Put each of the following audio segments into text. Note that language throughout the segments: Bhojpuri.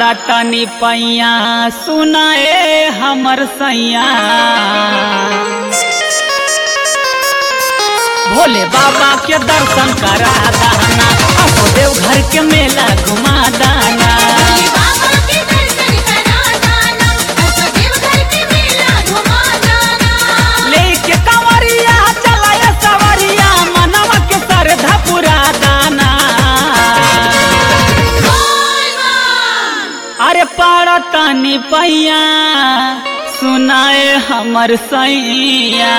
पाड़ा तनी पैया सुनाए हमर सैया भोले बाबा के दर्शन करा दाना असो देव घर के मेला घुमा दाना बाबा के दर्शन करा दाना असदेव घर के मेला घुमा दाना लेके कंवरिया चलाए सवरिया मनवा के श्रद्धा पुरा दाना बोल बम अरे पाड़ा तनी पैया सुनाए हमर सैया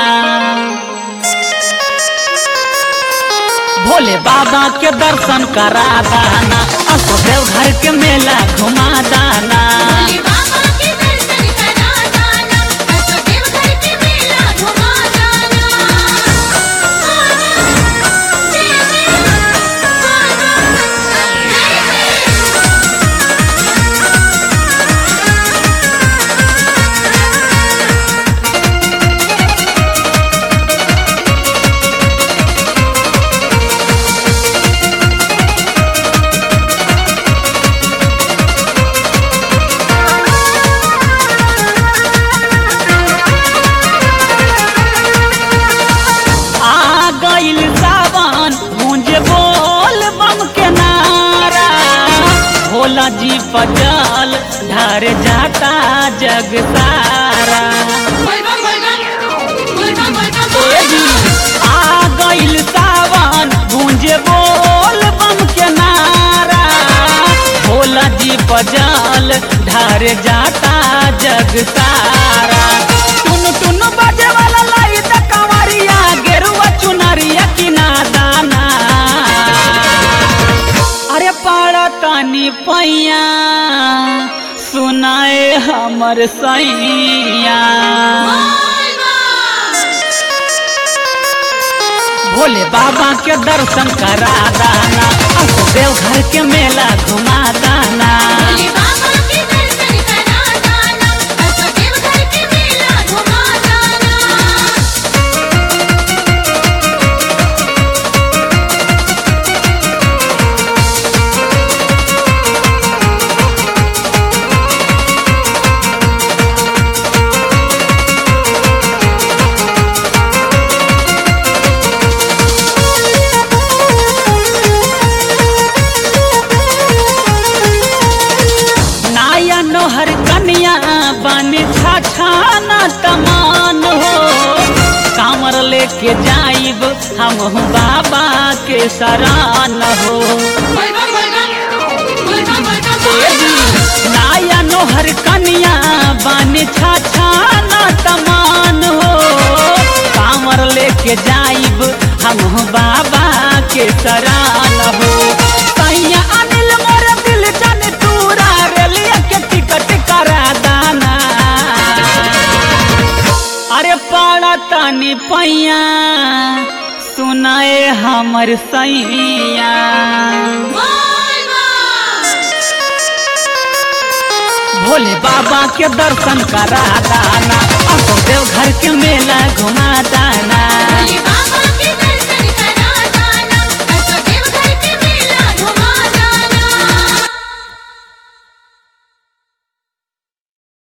भोले बाबा के दर्शन करा दाना असो देव घर के मेला घुमा दाना बाबा के दर्शन करा दाना असदेव घर के मेला घुमा दाना जय आ गइल सावन गूंजे बोल बम के नारा भोला जी पजल ढार जाता जग सारा बोल बम बोल बम बोल बम बोल बम ए बोल जी, आ गइल सावन गूंजे बोल बम के नारा भोला जी पजल ढार जाता जग सारा टुन टुन बाजे वाला लाई त कंवरिया गेरुआ चुनरिया किना दाना अरे पाड़ा तानी पैया सुनाए हमर सैया बोल बम भोले बाबा के दर्शन करा दाना असो देव घर के मेला घुमा दाना बाबा के दर्शन करा दाना असदेव घर के मेला घुमा दाना नाया नोहर कन्या बन छाछाना तमान हो कांवर लेके जाइब हम बाबा के सरान हो बोल बम बोल बम बोल बम बोल बम बोल बम नाया नोहर कन्या बन छाछाना तमान हो कांवर लेके जाइब हम बाबा के सरान हो सैया अनिल मोर दिल जन तूरा रेलिया के टिकट करा दाना अरे पाड़ा तानी पैया सुनाए हमर सैया बोल बम भोले बाबा के दर्शन करा दाना असो देव घर के मेला घुमा दाना